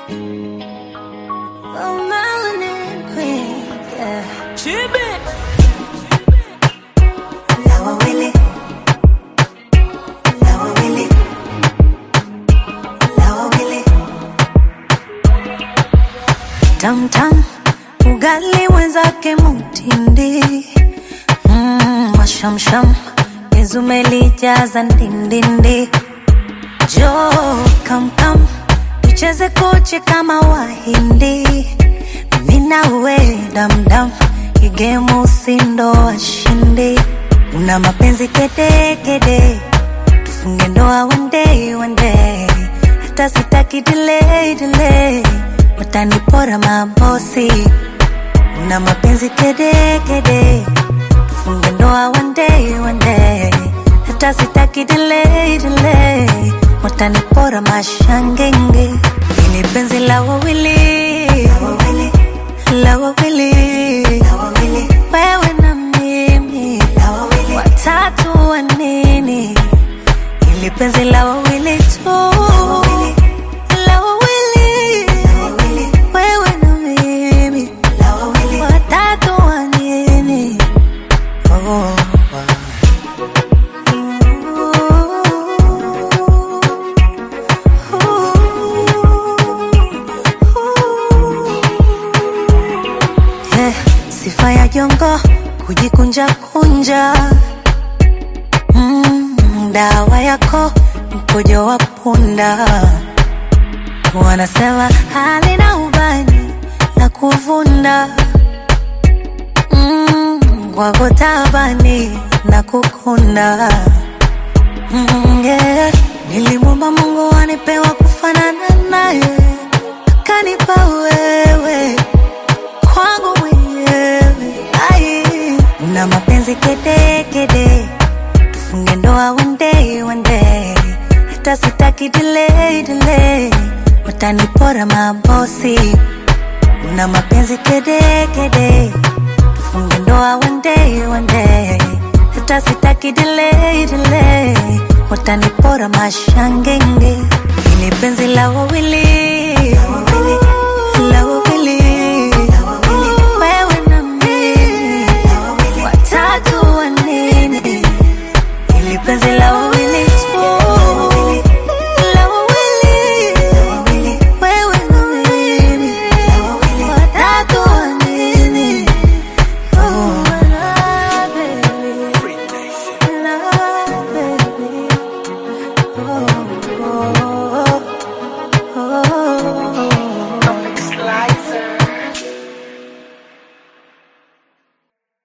Oh, melanin queen, yeah. Lawa Willy. Lawa Willy. Lawa Willy. Tam tam, ugali wenzake mutindi. Mm, mashamsham, nizume lijaza ndindindi. Jo, kam kam, tucheze koche kama wahindi. Mina uwe damdam, igemu usindo washindi. Una mapenzi kede kede, tufunge ndoa one day one day. Hata sitaki delay delay, watanipora mabosi. Una mapenzi kede kede, tufunge ndoa one day one day. Hata sitaki delay delay, watanipora mashangenge. Ini penzi la wawili, la wawili, wewe na mimi, watatu wa nini? Ili penzi la wawili tu, la wawili, wewe na mimi, watatu wa nini? Oh, Eh, sifa ya jongo kujikunja kunja mm, dawa yako mkojo wa punda wanasema halina ubani la kuvunda mm, kwako tabani na kukunda mm, yeah. nilimwomba mungu anipewa kufanana naye akanipa wewe kwangu mwenyewe ai una mapenzi kede kede tufunge ndoa one day one day hata sitaki delay delay watanipora mabosi una mapenzi kede kede tufunge ndoa one day one day hata sitaki delay delay watanipora mashangenge ini penzi la wawili la wawili wewe na mimi watatu wa nini ili penzi la wawili